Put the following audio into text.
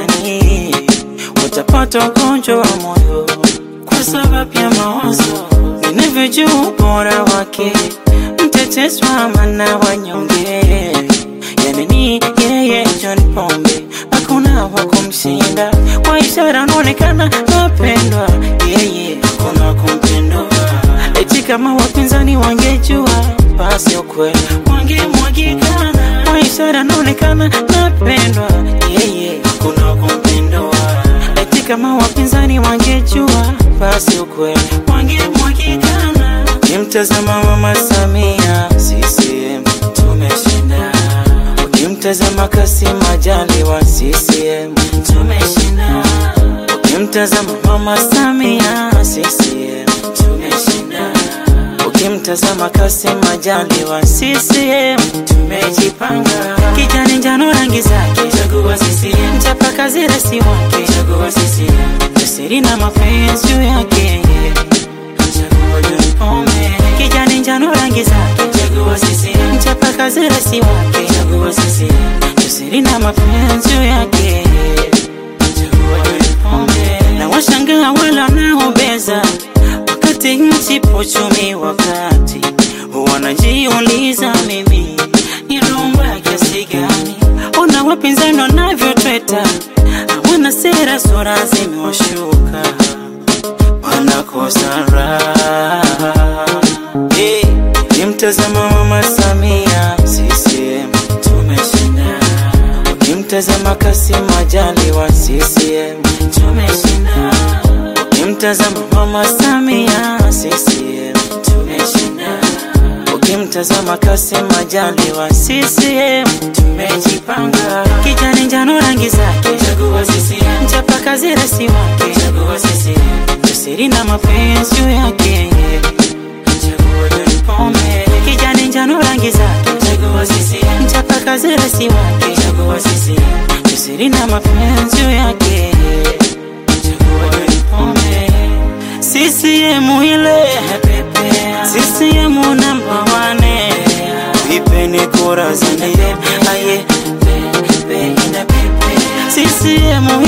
gizani, utapata ugonjwa wa moyo kwa sababu ya mawazo. Ninavyojua ubora wake, mtetezi wa amana wanyonge, yani ni yeye John Pombe, hakuna wa kumshinda. Kwa ishara anaonekana napendwa, yeye hakuna wa kumpindua. Eti kama wapinzani wangejua, basi ukweli wangemwagikana. Kwa ishara anaonekana napendwa, yeye hakuna wa kumpindua. Eti kama wapinzani wangejua, basi ukweli wangemwagikana. Ukimtazama Mama Samia, CCM tumeshinda. Ukimtazama Kassim Majaliwa, CCM tumeshinda. Ukimtazama Mama Samia, CCM tumeshinda. Ukimtazama Kassim Majaliwa, CCM tumejipanga. Kijani njano rangi zake, chagua CCM. Mchapakazi rasi wake, chagua CCM. Jasiri na mapenzi juu yake, chagua John Pombe. Kijani njano rangi zake, chagua CCM. Mchapakazi rasi wake, chagua CCM. Jasiri na mapenzi juu yake, chagua John Pombe. Na washangaa wale wanaobeza wakati nchi pochumi, wakati wanajiuliza mimi ni rumba kiasi gani? Ona wapinzani wanavyotweta, hawana sera, sura zimewashuka, wanakosa raha. Hey, Ukimtazama Mama Samia, CCM tumeshinda. Ukimtazama Kassim Majaliwa, CCM tumeshinda. Ukimtazama Mama Samia, CCM tumeshinda. Ukimtazama Kassim Majaliwa, CCM tumejipanga. Kijani njano rangi zake, chagua CCM. Mchapakazi rasi wake, chagua CCM. Jasiri na mapenzi juu yake, chagua John Pombe. Kijani njano rangi zake, chagua CCM. Mchapakazi rasi wake, chagua CCM. Jasiri na mapenzi juu yake, chagua John Pombe. CCM ile CCM namba wane, vipeni kura zani aye CCM